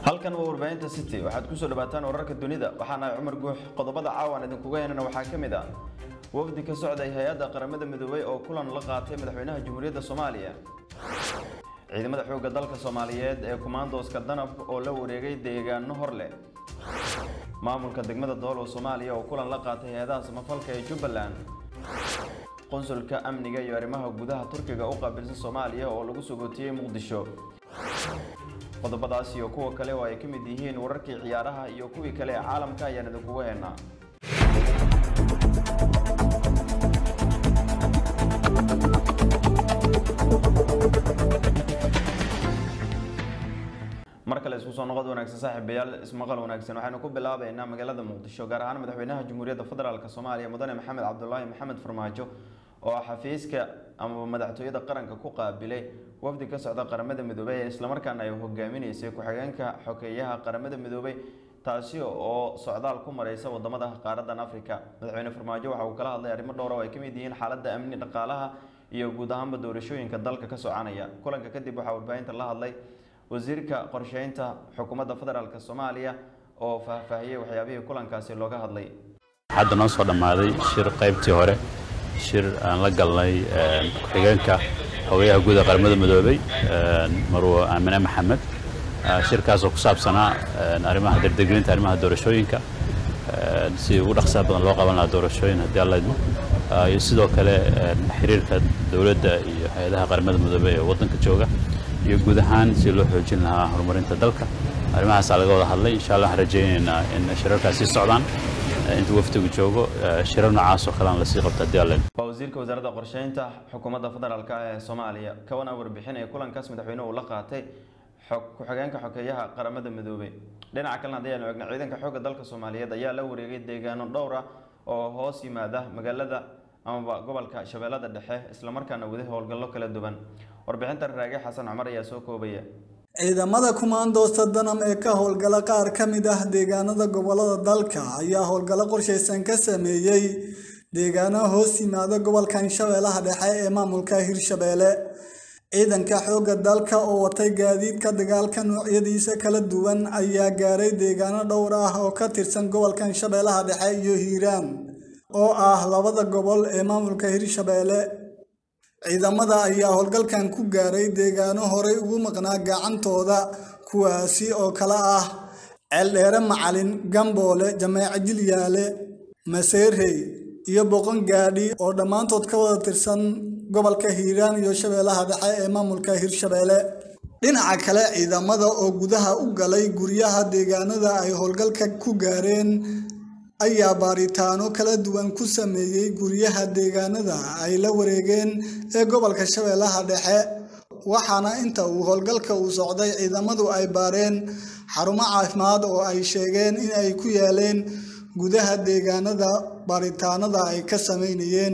halkan waa warbaahinta city waxaad kusoo dhawaataan wararka dunida waxaana cumar guux qodobada caawan idinkuga heenana waxaa ka mid ah wafdi ka socday hay-adda qaramada midoobay oo kulan la qaatay madaxweynaha jamhuuriyadda soomaaliya ciidamada xoogga dalka soomaaliyeed ee kumaandooska danab oo la wareegay deegaano hor leh maamulka degmada doolow soomaaliya oo kulan la qaatay hay-adaha samafalka ee jubbaland qonsulka amniga iyo arrimaha gudaha turkiga u qaabilsan soomaaliya oo lagu sogootiyey muqdisho qodobadaas iyo kuwa kale oo ay ka mid yihiin wararkii ciyaaraha iyo kuwii kale ee caalamka ayaan idinkugu haynaa mar kale isku soo noqod wanaagsan saaxiibayaal ismaqal wanaagsan waxaynu ku bilaabaynaa magaalada muqdisho gaar ahaan madaxweynaha jamhuuriyadda federaalk soomaaliya mudane maxamed cabdulaahi maxamed farmaajo oo xafiiska ama madaxtooyada qaranka ku qaabilay wafdi ka socda qaramada midoobey ee islamarkaana ay hogaaminaysay ku-xigeenka xokeeyaha qaramada midoobey taasi oo socdaal ku mareysa wadamada qaaradan africa madaxweyne farmaajo waxa uu kala hadlay arrimo dhowr oo ay kamid yihiin xaalada amni dhaqaalaha iyo guud ahaanba doorashooyinka dalka ka soconaya kulanka kadib waxaa warbaahinta la hadlay wasiirka qorsheynta xukuumadda federaalk soomaaliya oo faahfaahiyey waxyaabihii kulankaasi looga hadlay hadda noo soo dhammaaday shir qaybtii hore shir aan la galnay ku-xigeenka xogayaha guud ee qaramada midoobey marwo aamine maxamed shirkaasoo ku saabsanaa arrimaha dardeglinta arrimaha doorashooyinka si ugu dhaqsaha badan loo qaban lahaa doorashooyin haddii alla idmo iyo sidoo kale xiriirka dowladda iyo hay-adaha qaramada midoobey ee waddanka jooga iyo guud ahaan si loo xoojin lahaa horumarinta dalka arrimahaasaa laga wada hadlay insha allah waxaan rajaynaynaa in shirarkaas sii socdaan inta wafdigu joogo shirar noocaas oo kale aan lasii qabto haddii alla waa wasiirka wasaaradda qorsheynta xukuumadda federaalk ee soomaaliya kawana warbixinaya kulankaas madaxweynuhu la qaatay ku-xigeenka xokeeyaha qaramada midoobey dhinaca kalena haddii aynu eegno ciidanka xoogga dalka soomaaliyeed ayaa la wareegay deegaano dhowr ah oo hoos yimaada magaalada amaba gobolka shabeellada dhexe islamarkaana wada howlgallo kala duwan warbixinta raage xasan cumar ayaa soo koobaya ciidamada kumaandoosta danam ee ka howlgala qaar ka mid ah deegaanada gobolada dalka ayaa howlgallo qorshaysan ka sameeyey deegaano hoos yimaada gobolkan shabeellaha dhexe ee maamulka hirshabeelle ciidanka xoogga dalka oo watay gaadiidka dagaalka noocyadiisa kala duwan ayaa gaaray deegaano dhowr ah oo ka tirsan gobolkan shabeellaha dhexe iyo hiiraan oo ah labada gobol ee maamulka hirshabeelle ciidamada ayaa howlgalkan ku gaaray deegaano horey ugu maqnaa gacantooda kuwaasi oo kala ah ceeldheere macalin gamboole jameeco jilyaale maseerey iyo boqon gaadhi oo dhammaantood ka wada tirsan gobolka hiiraan iyo shabeellaha dhexe ee maamulka hirshabeelle dhinaca kale ciidamada oo gudaha u galay guryaha deegaanada ay howlgalka ku gaareen ayaa baaritaano kala duwan ku sameeyey guryaha deegaanada ay la wareegeen ee gobolka shabeellaha dhexe waxaana inta uu howlgalka uu socday ciidamadu ay baareen xarumo caafimaad oo ay sheegeen in ay ku yaaleen gudaha deegaanada baaritaanada ay ka sameynayeen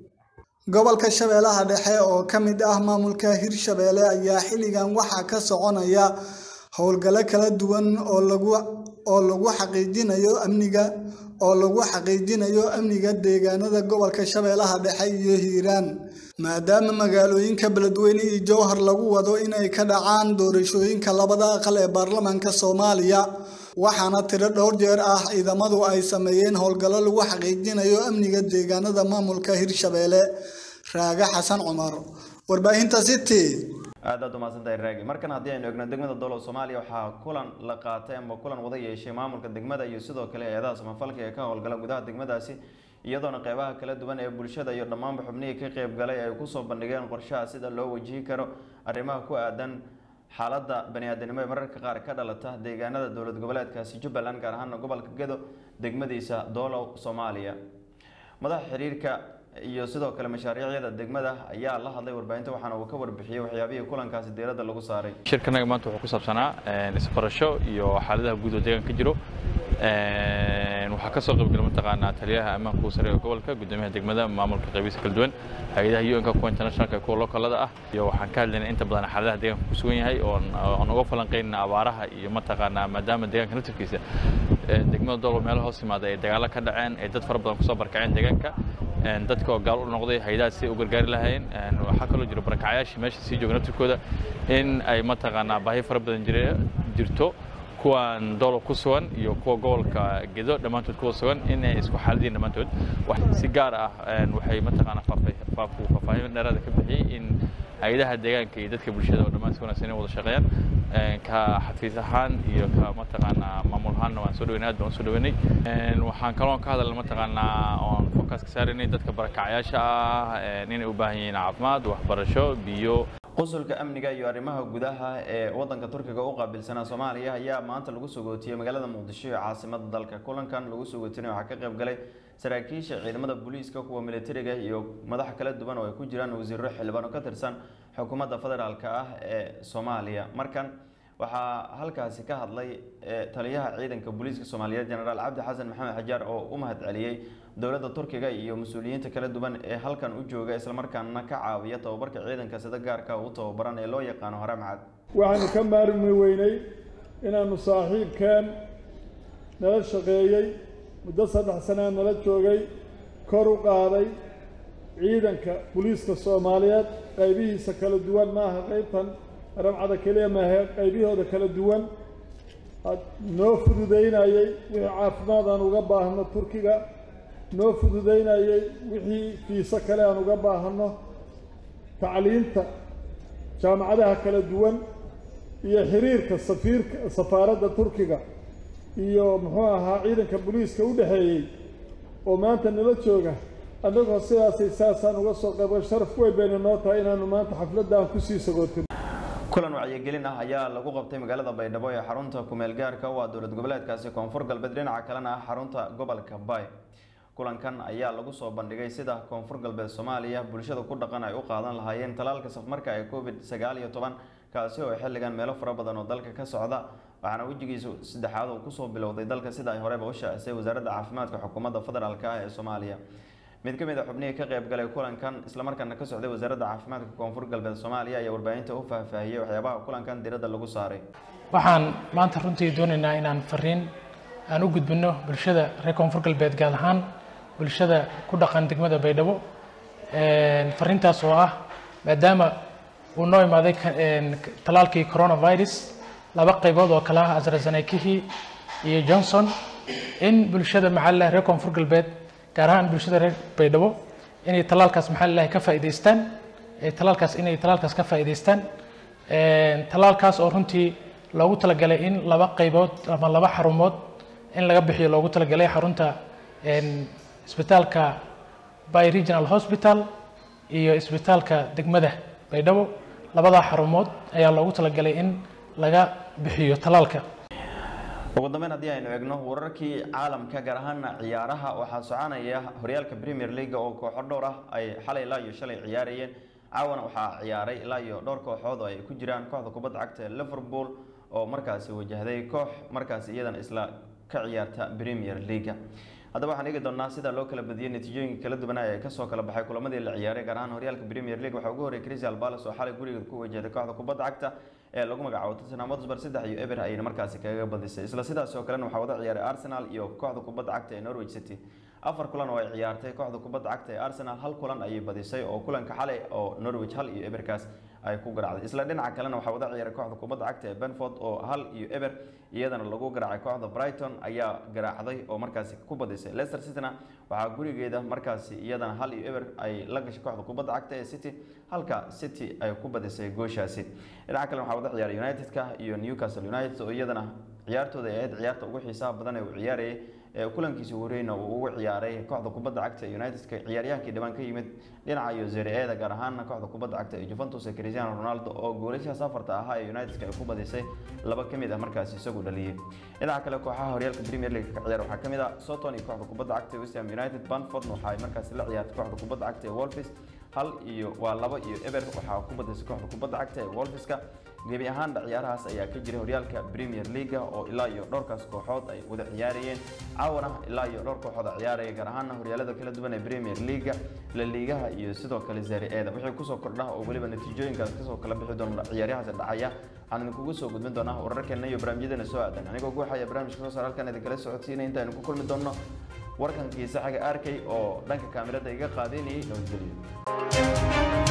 gobolka shabeellaha dhexe oo ka mid ah maamulka hirshabeelle ayaa xilligan waxaa ka soconaya howlgallo kala duwan oo lagu oo lagu xaqiijinayo amniga oo lagu xaqiijinayo amniga deegaanada gobolka shabeellaha dhexe iyo hiiraan maadaama magaalooyinka beledweyne iyo jowhar lagu wado inay ka dhacaan doorashooyinka labada aqal ee baarlamaanka soomaaliya waxaana tiro dhowr jeer ah ciidamadu ay sameeyeen howlgallo lagu xaqiijinayo amniga deegaanada maamulka hirshabeelle raage xasan cumar warbaahinta city aad aad umahadsantahay raagi markan haddii aynu egno degmada doolow soomaaliya waxaa kulan la qaatay ama kulan wada yeeshay maamulka degmada iyo sidoo kale hay-adaha samafalka ee ka howlgala gudaha degmadaasi iyadoona qeybaha kala duwan ee bulshada iyo dhammaanba xubnihii ka qeyb galay ay kusoo bandhigeen qorshaha sida loo wajihi karo arrimaha ku aadan xaaladda bani-aadanimo ee mararka qaar ka dhalata deegaanada dowlad goboleedkaasi jubbaland gaar ahaana gobolka gedo degmadiisa doolow soomaaliya madaxa xiriirka iyo sidoo kale mashaariicyada degmada ayaa la hadlay warbaahinta waxaana uu ka warbixiyey waxyaabihii kulankaasi diiradda lagu saaray shirkanaga maanta wuxuu ku saabsanaa isbarasho iyo xaaladaha guud oo deegaanka ka jiro waxaa ka soo qaybgala mataqaanaa taliyaha ammaanka sare ee gobolka gudoomiyaha degmada maamulka qaybihiisa kala duwan hay-adaha un-ka kuwa internationalka kuwa localada ah iyo waxaan ka hadlaynaa inta badan xaaladaha deegaanka ku sugan yahay oo aan uga falanqaynana abaaraha iyo mataqaanaa maadaama deegaanka naftirkiisa degmada doolo meelaha hoos yimaada ay dagaalo ka dhaceen ay dad fara badan kusoo barkaceen deegaanka dadka oo gaal u noqday hay-adaha si ay u gargaari lahaayeen waxaa kaloo jiro barakacayaashii meesha sii jooga naftirkooda in ay mataqaanaa baahi fara badan jire jirto kuwan doolow ku sugan iyo kuwa gobolka gedo dhammaantood kuwa sugan inay isku xaaladiin dhammaantood si gaar ah waxay mataqaanaa faahfaahin dheeraada ka bixiyey in hay-adaha deegaanka iyo dadka bulshada oo dhammaan si wanaagsan inay wada shaqeeyaan ka xafiis ahaan iyo ka mataqaanaa maamul ahaanna waan soo dhaweynay aad baan soo dhaweynay waxaan kaloon ka hadalna mataqaanaa oon focus ka saaraynay dadka barakacyaasha ah inay u baahan yihiin caafimaad waxbarasho biyo qusulka amniga iyo arrimaha gudaha ee wadanka turkiga u qaabilsanaa soomaaliya ayaa maanta lagu soo gootiyey magaalada muqdisho ee caasimada dalka kulankan lagu soo gootinay waxaa ka qayb galay saraakiisha ciidamada booliiska kuwa militariga iyo madax kala duwan oo ay ku jiraan wasiiro xildhibaan oo ka tirsan xukuumadda federaalk ah ee soomaaliya markan waxaa halkaasi ka hadlay taliyaha ciidanka booliiska soomaaliyeed jenaraal cabdi xasan maxamed xajaar oo u mahad celiyey dowladda turkiga iyo mas-uuliyiinta kala duwan ee halkan u jooga islamarkaana ka caawiya tababarka ciidanka sida gaarka u tababaran ee loo yaqaano hore macad waxaanu ka maarmi weynay inaanu saaxiibkeen nala shaqeeyey muddo saddex sanaa nala joogay kor u qaaday ciidanka booliiska soomaaliyeed qaybihiisa kala duwan maaha qaybtan ramcada keliya maahe qaybihooda kala duwan noo fududaynayey wixii caafimaad aan uga baahno turkiga noo fududaynayey wixii fiiso kale aan uga baahano tacliinta jaamacadaha kala duwan iyo xiriirka safiirka safaaradda turkiga iyo muxuu ahaa ciidanka booliiska u dhexeeyey oo maanta nala jooga annagoo sidaasay saasaan uga soo qaybo sharaf weyn bayna noo tahay inaanu maanta xafladdan kusii sagootin kulan wacyigelin ah ayaa lagu qabtay magaalada baydhabo ee xarunta kumeel gaarka waa dowlad goboleedkaasi koonfur galbeed dhinaca kalena ah xarunta gobolka bay kulankan ayaa lagu soo bandhigay sida koonfur galbeed soomaaliya bulshada ku dhaqan ay u qaadan lahaayeen talaalka safmarka ee covid sagaal iyo toban kaasi oo xilligan meelo fara badan oo dalka ka socda waxaana wejigiisu saddexaad uu kusoo bilowday dalka sida ay horeba u shaacisay wasaaradda caafimaadka xukuumadda federaalk ah ee soomaaliya mid ka mid a xubnihii ka qayb galay kulankan islamarkaana ka socday wasaaradda caafimaadka koonfur galbeed soomaaliya ayaa warbaahinta u faahfaahiyey waxyaabaha kulankan diradda lagu saaray waxaan maanta runtii doonaynaa inaan fariin aan u gudbino bulshada reer koonfur galbeed gaar ahaan bulshada ku dhaqan degmada baydhabo fariintaas oo ah maadaama uu noo imaaday talaalkii coronavirus laba qaybood oo kale ah astrazenekihii iyo johnson in bulshada maxaa reer koonfur galbeed gaar ahaan bulshada reer baydhabo inay talaalkaas maxaa lilahi ka faa'iidaystaan talaalkaas inay talaalkaas ka faa'iidaystaan talaalkaas oo runtii loogu talagalay in laba qaybood ama laba xarumood in laga bixiyo loogu talagalay xarunta isbitaalka by regional hospital iyo isbitaalka degmada baydhabo labadaa xarumood ayaa loogu talagalay in laga bixiyo talaalka ugu dambeyn haddii aynu eegno wararkii caalamka gaar ahaana ciyaaraha waxaa soconaya horyaalka premier league oo kooxo dhowr ah ay xalay ilaa iyo shalay ciyaarayeen caawana waxaa ciyaaray ilaa iyo dhowr kooxood oo ay ku jiraan kooxda kubadda cagta ee liverpool oo markaasi wajahday koox markaasi iyadana isla ka ciyaarta premier leaga haddaba waxaan eegi doonaa sida loo kala badiyey natiijooyinka kala duwanaa ee kasoo kala baxay kulamadii la ciyaaray gaar ahaan horyaalka premier league waxaa ugu horreeyay crystal palace oo xalay gurigeed ku wajahday kooxda kubadda cagta ee lagu magacaabo tottenham hotspur saddex iyo eber ayayna markaasi kaga badisay isla sidaas oo kalena waxaa wada ciyaaray arsenal iyo kooxda kubadda cagta ee norwich city afar kulan oo ay ciyaartay kooxda kubadda cagta ee arsenal hal kulan ayay badisay oo kulanka xalay oo norwich hal iyo eberkaas ay ku garaacday isla dhinaca kalena waxaa wada ciyaaray kooxda kubadda cagta ee benford oo hal iyo eber iyadana lagu garaacay kooxda brighton ayaa garaacday oo markaasi ku badisay leicester cityna waxaa gurigeeda markaasi iyadana hal iyo eber ay la gashay kooxda kubadda cagta ee city halka city ay ku badisay gooshaasi dhinaca kalena waxaa wada ciyaaray united-ka iyo newcastle united oo iyadana ciyaartooda ay ahayd ciyaarta ugu xiisaha badan ee uu ciyaarayay ee kulankiisa horeyna uu ugu ciyaaray kooxda kubadda cagta ee united-ka ciyaaryahankii dhibaan ka yimid dhinaca iyo zere-eeda gaar ahaana kooxda kubadda cagta ee juventus ee cristiano ronaldo oo goolashaha safarta ahaa ee united-ka ay ku badisay laba ka mid ah markaasi isagu dhaliyey dhinaca kale kooxaha horyaalka premier league ka ciyaar waxaa ka mid ah soton iyo kooxda kubadda cagta ee west ham united banford waxa ay markaasi la ciyaartay kooxda kubadda cagta ee wolfis hal iyo waa laba iyo eber waxaa ku badisay kooxda kubadda cagta ee wolfiska gebi ahaanba ciyaarahaas ayaa ka jiray horyaalka premier leaga oo ilaa iyo dhowrkaas kooxood ay wada ciyaarayeen caawana ilaa iyo dhowr kooxood a ciyaaraya gaar ahaana horyaalada kala duwan ee premier leaga la liigaha iyo sidoo kale zari-eeda wixii kusoo kordha oo weliba natiijooyinkaas kasoo kala bixi doona ciyaaryahaas dhacaya waxaan idinkugu soo gudbin doonaa wararkeena iyo barnaamijyadeena soo aadan anigoo guuxaya barnaamijka soo saar halkan idinkala socodsiinay intaaynu ku kulmi doonno warkankii saxiga arkay oo dhanka kaamirada iga qaadaynayay nabadgelyo